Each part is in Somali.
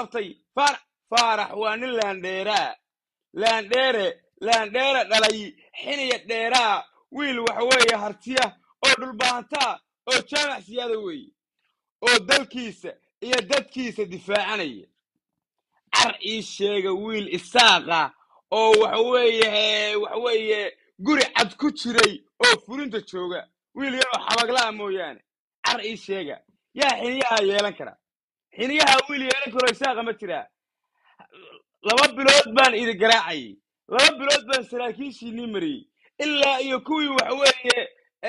qabtay faarax faarax waa nin laandheeraa laandheere laandheere dhalay xiniya dheeraa wiil waxa weeye hartiya oo dhulbaahantaa oo jaamac siyaada weeye oo dalkiisa iyo dadkiisa difaacanaya car ii sheega wiil isaaqa oo waxa weeye waxa weeye guri cad ku jiray oo fulinta jooga wiil yaroo xabaglaa mooyaane car ii sheega yaa xiniyaha yeelan kara xiniyaha wiil yeelan karo isaaqa ma jiraa laba bilood baan idi garaacayay laba bilood baan saraakiishiinii mariyey ilaa iyo kuwii waxa weeye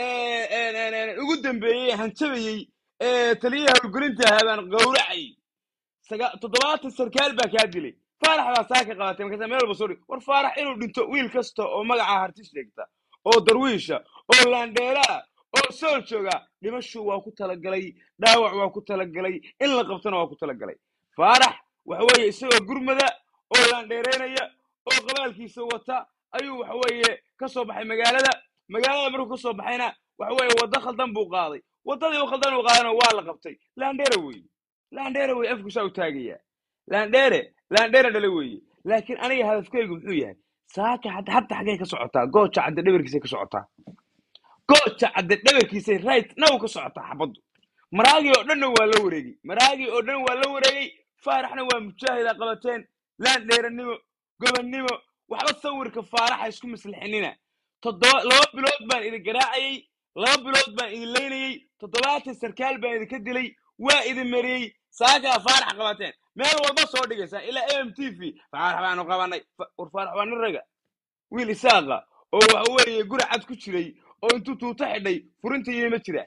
ugu dambeeyey hanjabayey ee taliyaha howlgelinta ahaa baan gowracayay saga- toddobaatan sarkaal baa kaa dilay faarax baa saa ka qabatay markaasa meel walba soo dhig war faarax inuu dhinto wiil kasta oo magaca harti sheegta oo darwiisha oo laandheeraa oo sool jooga dhimashu waa ku talagalay dhaawac waa ku talagalay in la qabtona waa ku talagalay faarax waxa weeye isagoo gurmada oo laandheereynaya oo qabaalkiisa wata ayuu waxa weeye ka soo baxay magaalada magaalada markuu ka soo baxayna waxa weeye waddo khaldan buu qaaday waddadii u khaldan uu qaadana waa la qabtay laandheere weeye laandheere weye afkusaa u taagaya laandheere laandheere dhale weeye laakiin aniga hadafkaygu muxuu yahay saaka hadda hadda xaggay ka socotaa gooja cadde dhabarkiisay ka socotaa gooja cadde dhabarkiisay right now ka socotaa xabaddu maraagii oo dhanna waa la wareegay maraagii oo dhan waa la wareegay faaraxna waa mujaahida qabateen laandheeranimo gobannimo waxba sawirka faaraxa isku maslixinina toddoba laba bilood baan idin garaacayay laba bilood baan idin leynayey toddobaatan sarkaal baan idinka dilay waa idin mariyey saakaa faarax qabateen meel walba soo dhigaysaa ilaa m t v faarax baanu qabanay Fa- war faarax waa nin raga wiil isaaqa oo waxa weeye guri cad ku jiray oo intuu tuuto xidhay furinta yimi ma jira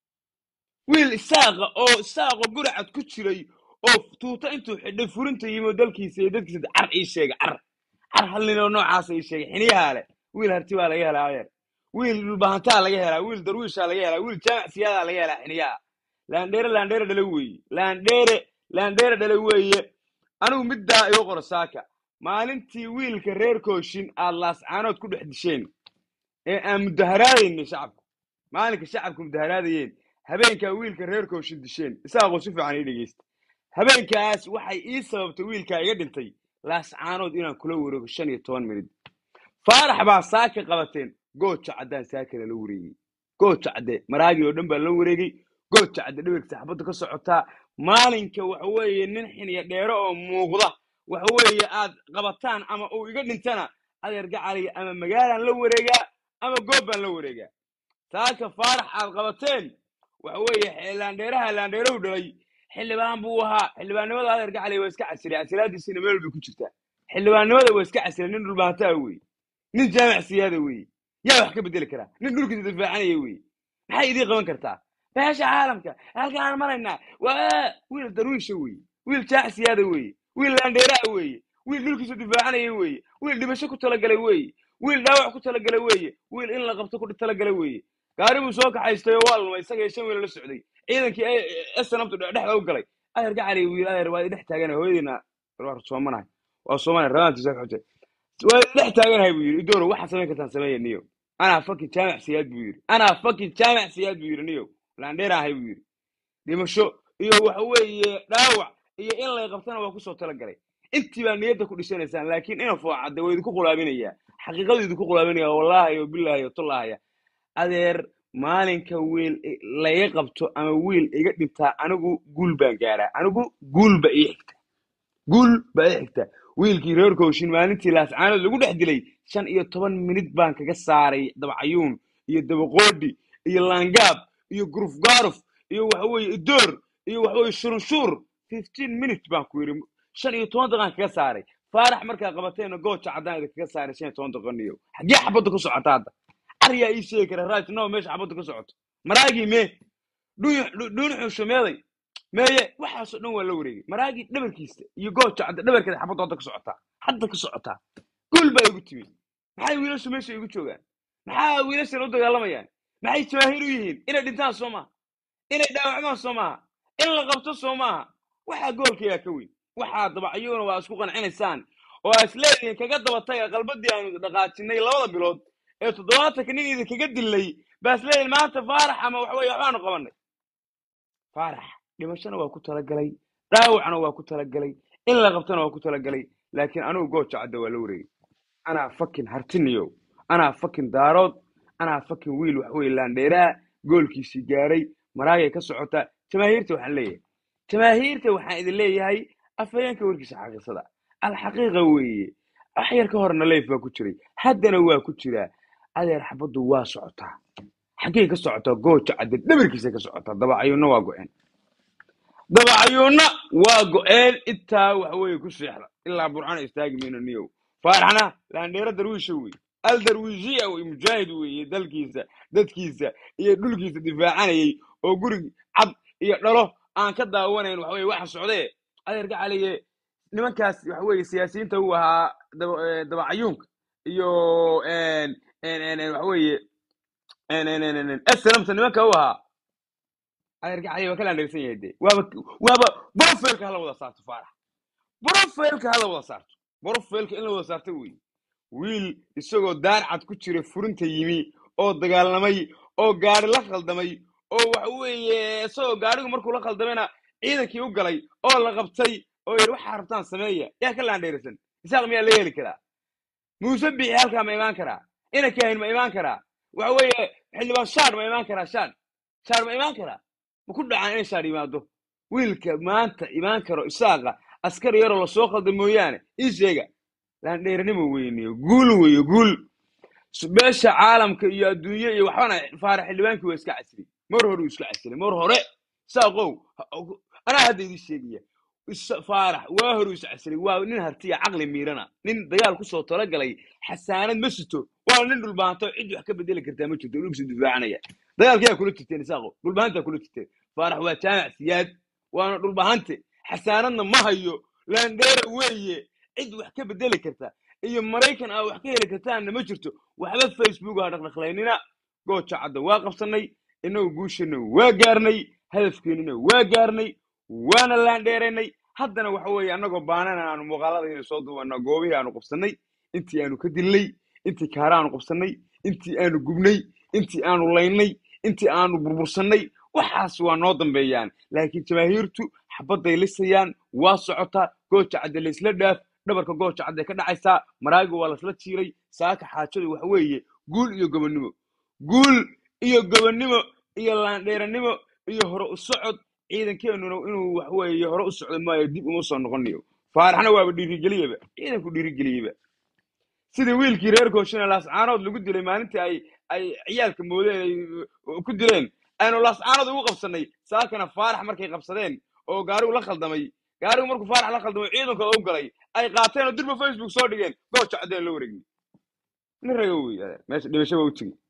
wiil isaaqa oo isaaqo guri cad ku jiray oo tuuto intuu xidhay furinta yimi oo dalkiisa iyo dadkiisa car ii sheega car car hal nin oo noocaasa ii sheegay xiniyahaa leh wiil harti baa laga helaa adeer wiil dhulbahantaa laga helaa wiil darwiishaa laga helaa wiil jaamac siyaadaa laga helaa xiniyaha laandheere laandheere dhale weeye laandheere laandheere dhale weeye anigu middaa igu qoro saaka maalintii wiilka reer kooshin aad laascaanood ku dhex disheen ee aan mudaharaadaynay shacabku maalinka shacabku mudaharaadayeen habeenkaa wiilka reer kooshin disheen isaaqoo si fiican ii dhegeysta habeenkaas waxay ii sababtay wiilkaa iga dhintay laascaanood inaan kula wareego shan iyo toban minid faarax baa saaka qabateen gooja caddaan saaka lala wareegay gooja cadde maraagii oo dhan baa la wareegay gooja cadde dhabarkiisa xabadda ka socotaa maalinka waxa weeye nin xiniya dheero oo muuqda waxa weeye aad qabataan ama uu iga dhintana adeer gacaliga ama magaalaan la wareegaa ama goob baan la wareegaa saaka faarax aad qabateen waxa weeye laandheeraha laandheerow dhalay xildhibaan buu ahaa xildhibaannimada adeer gacali waa iska casiray casilaadiisina meel bay ku jirtaa xildhibaannimada waa iska casiray nin dhulbaantaa weeye nin jaamac siyaada weeye yaa wax ka bedeli karaa nin dhulkiisa difaacanaya weeye maxay idii qaban kartaa beesha caalamka halkaan aan maraynaa waa wiil darwiisha weeye wiil jaac siyaada weeye wiil laandheeraa weeye wiil dhulkiisa difaacanaya weeye wiil dhibasho ku talagalay weeye wiil dhaawac ku talagalay weeye wiil in la qabto ku talagalay weeye gaari buu soo kaxaystay oo waa lumay isaga iyo shan wiil la socday ciidankii snabtu dhexda u galay adeer gacali wiil adeer waa dhex taaganahay hooyadiina waa soomanahay waa soomanahay rabaantiisa ka xujay waa dhex taaganahay buu yidhi idooro waxaad samayn kartaan sameeya niyo anaa fakin jaamac siyaad buu yidhi anaa fakin jaamac siyaad buu yidhi niyo laandheer ahay buu yidhi dhimasho iyo waxa weeye dhaawac iyo in lay qabtana waa kusoo talagalay intii baa niyadda ku dhishanaysaan laakiin ina foocadde waa idinku qulaabinayaa xaqiiqadu idinku qulaabinaya wallaahi o bilaahi o tullaahaya adeer maalinka wiil i- laiga qabto ama wiil iga dhintaa anigu guul baan gaaraa anigu guul ba ii xigta guul baa ii xigta wiilkii reer kooshin maalintii laascaanood lagu dhex dilay shan iyo toban minid baan kaga saaray dabacayuun iyo dabaqoodhi iyo laangaab iyo guruf gaaruf iyo waxa weeye idoor iyo waxa weeye shurunshuur fifteen minutes baan ku yidhi shan iyo toban daqiiqaan kaga saaray faarax markaa qabateena gooja caddaan idin kaga saaray shan iyo toban daqiiqaniyo xaggee xabadda ku socota hadda caryaa ii sheegi kara right now meesha xabadda ka socoto maraagii mee dhuun xuusho meeday meeye waxaasoo dhan waa la wareegay maraagii dhabarkiisa iyo gooja cadda dhabarkeeda xabadda hadda ka socotaa hadda ka socotaa guul baa igu timi maxay wiilashu meesha igu joogaan maxaa wiilashan u dagaalamayaan maxay jawaahiir u yihiin inay dhintaan soo maaha inay dhaawacmaan soo maaha in la qabto soo maaha waxaa goolkayaa ka weyn waxaa dabacyuuna waa isku qancinaysaan oo aa isleedihiin kaga dabatay qalbadii aanu dhaqaajinay labada bilood ee toddobaatanka nin idinkaga dilay baa isleedihiin maanta faarax ama waxaweye waxbaanu qabanay faarax dhimashona waa ku talagalay dhaawacna waa ku talagalay in la qabtana waa ku talagalay laakiin anigu gooja cadda waa la wareegay anaa fakin hartiniyow anaa fakin daarood anaa fakin wiil wax weye laandheeraa goolkiisii gaaray maraagay ka socotaa jamaahiirta waxaan leeyahay jamaahiirta waxaan idin leeyahay afhayeenka warkiisa xaqiiqsada alxaqiiqa weeye wax yar ka horna leif baa ku jiray haddana waa ku jiraa adeer xabaddu waa socotaa xaggey ka socotaa gooja cadde dhabarkiisay ka socotaa dabacayuunna waa go-een dabacayuunna waa go-een intaa waxa weeye ku seexda ilaa burcana istaagi mayno niyow faaraxna laandheero darwiisha wey al darwiishiya wey mujaahid weeye dalkiisa dadkiisa iyo dhulkiisa difaacanayay oo guri cad iyo dhalo aan ka daawanayn waxa weye waxa socdee adeer gacaliye nimankaas waxa weeye siyaasiyiinta uu ahaa daba- eh, dabacayuunka iyo en- en- en- en waxa weeye en- en- en- en- en- SLMta nimanka u ahaa adeer gacaliye waa ka laandheersan yahay dee waaba waaba brofilka hala wada saarto faarax brofilka hala wada saarto brofilka in la wada saarto wey wiil isagoo daar cad ku jira furinta yimi oo dagaalamay oo gaari la khaldamay oo waxa weeye isagoo gaarigu markuu la khaldamayna ciidankii u galay oo la qabtay oo yidhi waxaa rabtaan sameeya yaa ka laandheerisan isaaq miyaa la heli karaa muuse bixi halkaa ma imaan karaa ina kaahin ma imaan karaa waxa weeye xildhibaan shaar ma imaan karaa shaar shaar ma imaan karaa ma ku dhacaan in shaar yimaado wiilka maanta imaan karo isaaqa askari yaroo lasoo khalda mooyaane ii sheega laandheernimo weyniyo guul weeye guul beesha caalamka iyo adduunye iyo waxbana faarax xildhibaankii waa iska casri mar hore uu iska casri mar hore saaqow ha- anaa hadda idin sheegaya Is- faarax waa hore uu is casri waa nin hartiya caqli miirana nin dagaal kusoo talagalay xasaanad ma sito waa nin dhulbaanto cid wax ka bedeli kartaa ma jirto dhulkiisa difaacanaya dagaalkiyaa kula jirteen isaaqo dhulbahantaa kula jirteen faarax waa jaamac siyaad waana dhulbahante xasaanadna ma hayo laandheera weeye cid wax ka bedeli karta iyo maraykan aa wax ka heli kartaanna ma jirto waxba facebook ha dhaqdhaqlaynina gooja cadda waa qabsanay inagu guushana waa gaarnay hadafkeenina waa gaarnay waana laandheeraynay haddana waxa weeye annagoo baanana aanu muuqaaladayna soo duubana goobihii aanu qabsanay intii aanu ka dilnay intii kaara aanu qabsanay intii aanu gubnay intii aanu laynay intii aanu burbursannay waxaas waa noo dambeeyaan laakiin jamaahiirtu xabadday lisayaan waa socotaa gooja cadde laysla dhaaf dhabarka gooja cadday ka dhacaysaa maraaga waa lasla jiiray saaka xaajadu waxa weeye guul iyo gobonnimo guul iyo gobonnimo iyo laandheeranimo iyo hore u socod ciidankeenuna inuu wax weeye hore u socdo maayo dib uma soo noqonayo faaraxna waaba dhiirigeliyaba ciidanku dhiirigeliyeba sidii wiilkii reer kooshina laascaanood lagu dilay maalintii ay ay ciyaalka moodeen ay uh, ku dileen aynu laascaanood ugu qabsanay saakana faarax markay qabsadeen oo gaarigu la khaldamay gaarigu markuu faarax la khaldamay ciidankooda u galay ay qaateen oo dirba facebook soo dhigeen gooja caddeen la wareegni nin raga wey adeer meesha dhimashaba u tegi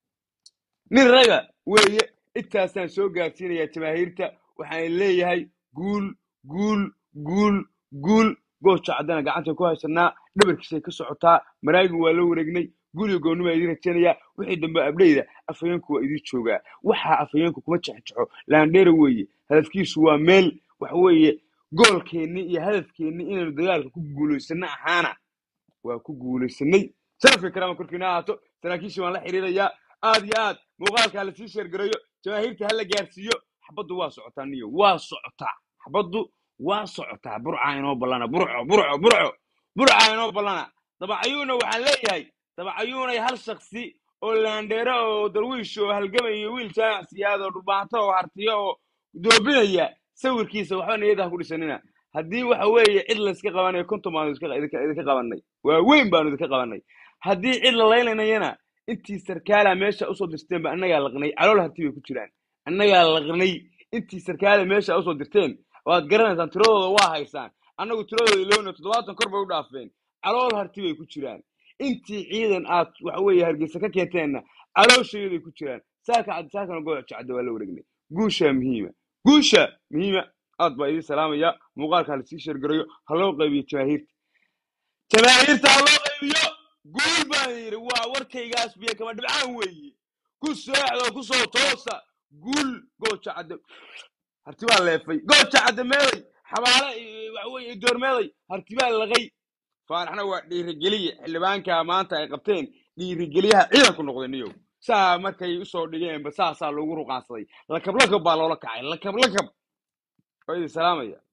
nin raga weeye intaasaan soo gaarsiinayaa jamaahiirta waxaan leeyahay guul guul guul guul gooja caddana gacanta ku haysanaa dhabarkiisay ka socotaa maraagi waa la wareegnay guriga goonni baa idiin rajaynayaa wixii dambe abdheyda afhayeenku waa idiin joogaa waxaa afhayeenku kuma jexjexo laandheera weeye hadafkiisu waa meel waxa weeye goolkeenni iyo hadafkeenni inaynu dagaalka ku guulaysano ahaana waa ku guulaysanay sharafka karaama korkiina ahaato saraakiishii waan la xiriirayaa aad iyo aad muuqaalka ha lasii sheergareeyo jamaahiirta ha la gaarsiiyo xabaddu waa socotaa niyo waa socotaa xabaddu waa socotaa burcaa inoo ballana burco burco burco burcaa inoo ballana dabacayuuna waxaan leeyahay dabacayuunay hal shaksi oo laandheero oo darwiish oo halgamay iyo wiil jaamac siyaad oo dhubaato oo hartiyo oo doobinaya sawirkiisa waxba niyada ha ku dhisanina haddii waxa weeye cid layska qabanayo konton baanu iska- idinka idinka qabanay waa weyn baanu idinka qabanay haddii cid la laylanayana intii sarkaala meesha usoo dirteen ba annagaa laqnay calool harti bay ku jiraan annagaa laqnay intii sarkaala meesha usoo dirteen waad garanaysaan tiradooda waa haysaan annagu tiradooda iloona toddobaatan kor bay u dhaafeen calool harti bay ku jiraan intii ciidan aad waxa weeye hargeysa ka keenteenna calooshayaday ku jiraan saaka cad saakana gooc jacda waa la wareegnay guushaa muhiima guusha muhiima aad baa idiin salaamaya muuqaalka ha lasii sheergarayo ha loo qaybiyo jamaahiirta jamaahiirta ha loo qaybiyo guul baan yidhi waa warkaygaas biyo kama dhibcaan weeye ku seexdo ku soo toosa guul gooja cadde harti baa leefay gooja cadde meeday xabaale iyo waxa weeye doormeeday harti baa laqay faaraxna waa dhiirigeliye xildhibaanka maanta ay qabteen dhiirigeliyaha ciidanku noqday niyow saa markay usoo dhigeenba saasaa loogu ruqaansaday lakab lakab baa loola kacay lakab lakab waa idin salaamaya